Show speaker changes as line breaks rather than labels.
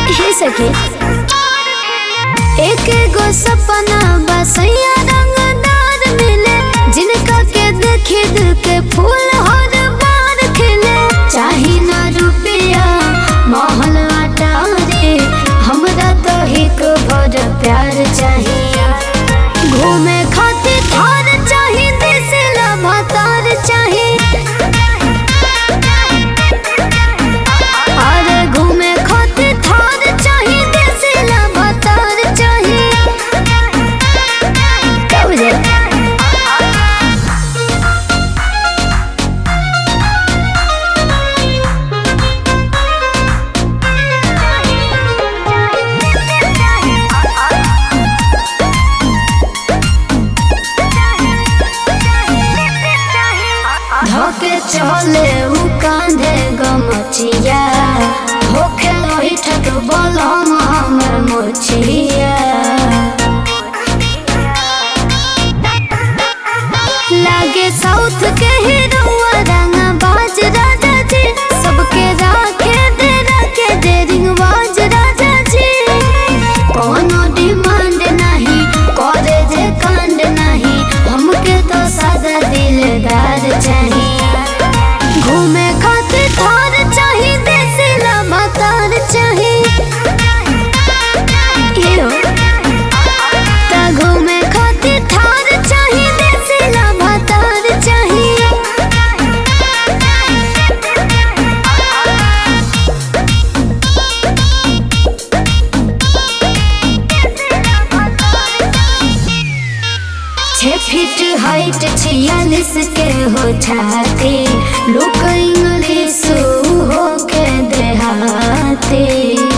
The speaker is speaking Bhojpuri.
हे सके एक गो सपना बसैया रंगदार मिले जिनका के देखे दिल के फूल हर बार खिले चाही ना रुपया महल अटारे हमरा तो एक भर प्यार चाहिए घूमे खातिर थार चाही दिसला भतार चाही अरे घूमे खातिर थार चाही दिसला भतार चाही कब जे धोके चले उ कांधे गमचिया होके लोही ठक बोलम हमर मोचिया लागे साउथ के हीरोआ रंगा बाज राजा जी सबके राखे दे रखे दे रिंग बाज राजा जी कोनो डिमांड नहीं करे जे कांड नहीं हमके तो सादा दिलदार चाहिए घूमे खातिर थार चाही देसिला मतार चाही यो ता घूमे खातिर थार चाही देसिला मतार चाही छः फीट हाइट छियालीस के हो छाती लोग इंग्लिश हो के देहाती